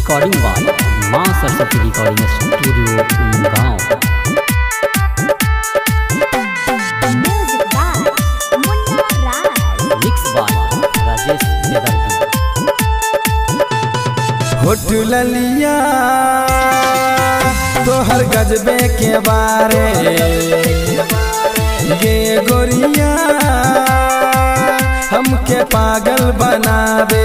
Recording by Maa Saraswati recording studio गाँव Music by Munna Raj. Mix by Rajesh Bedardi होठ ललिया तोहर गजबे के बारे गे गोरिया हमके पागल बनावे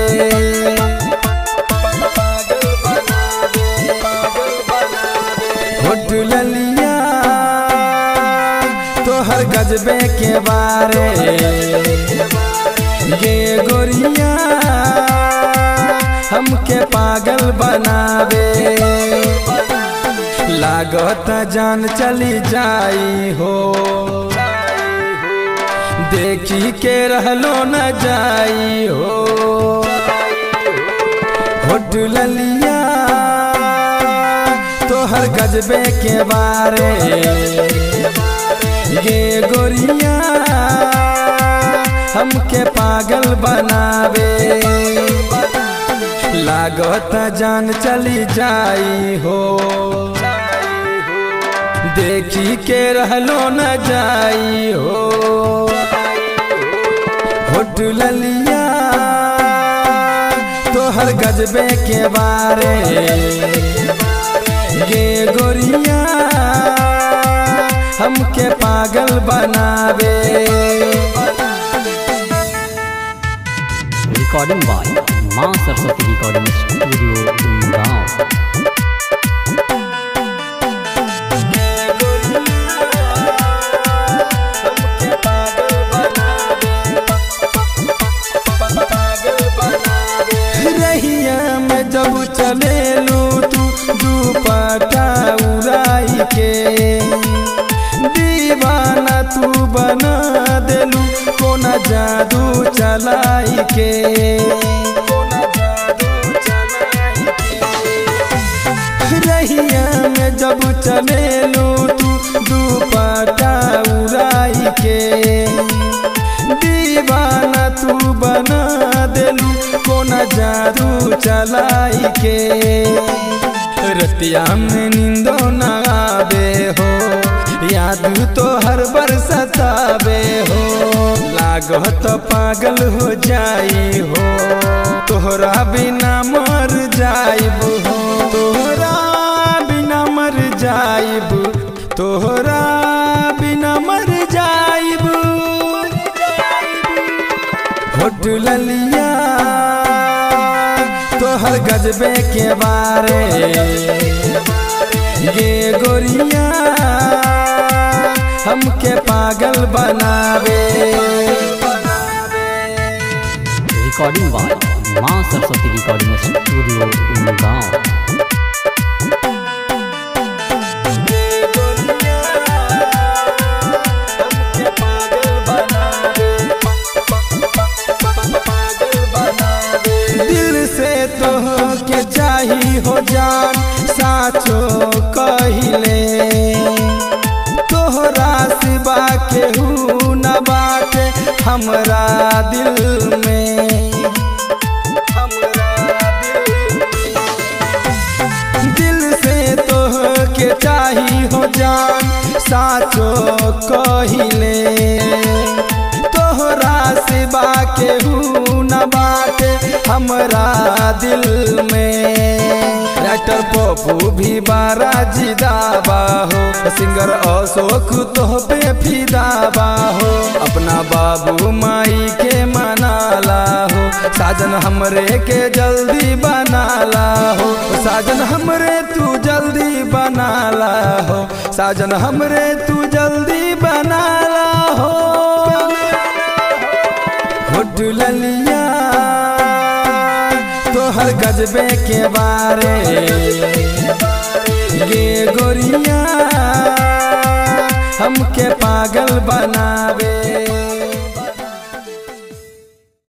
होठ ललिया तोहर गजबे के बारे गे गोरिया हमके पागल बनावे लागत जान चली जाई हो देखी के रहलो न जाई हो होठ ललिया तोहर गजबे के बारे गे गोरिया हमके पागल बनावे लागत जान चली जाई हो देखी के रहलो न जाई हो होठ ललिया तोहर गजबे के बारे गे गोरिया हमके पागल बनावे recording by Maa Saraswati recording studio गाँव रहिया में जब चलेलू तू दुपट्टा उड़ाई के दीवाना तू बना देलू कोना जादू चलाई के रहिया में जब चलेलू तू दुपट्टा उड़ाई के दीवाना तू बना देलू कोना जादू चलाई के रतिया में नींदो न आवे हो याद तो हर बार सतावे हो लागो तो पागल हो जाई हो तोहरा बिना मर जाइब हो तोहरा बिना मर जाइब तोहरा बिना मर जाइब होठ ललिया तोहर गजबे के बारे गे गोरिया हमके पागल बनावे recording by Maa Saraswati recording studio गाँव दिल से तो के चाही हो जान साचो कहिले तोहरा सिवा केहू न बाटे हमरा दिल में दिल से तो के चाही हो जान साचो कहिले तोहरा सिवा केहू न बाटे हमरा दिल में राइटर पप्पू भी बारा जिदाबा हो सिंगर अशोक तो पे फिदाबा हो अपना बाबू माई के मनाला हो साजन हमरे के जल्दी बनाला हो साजन हमरे तू जल्दी बनाला हो साजन हमरे तू जल्दी बनाला हो होठ ललिया तोहर गजबे के बारे गे गोरिया हमके पागल बनावे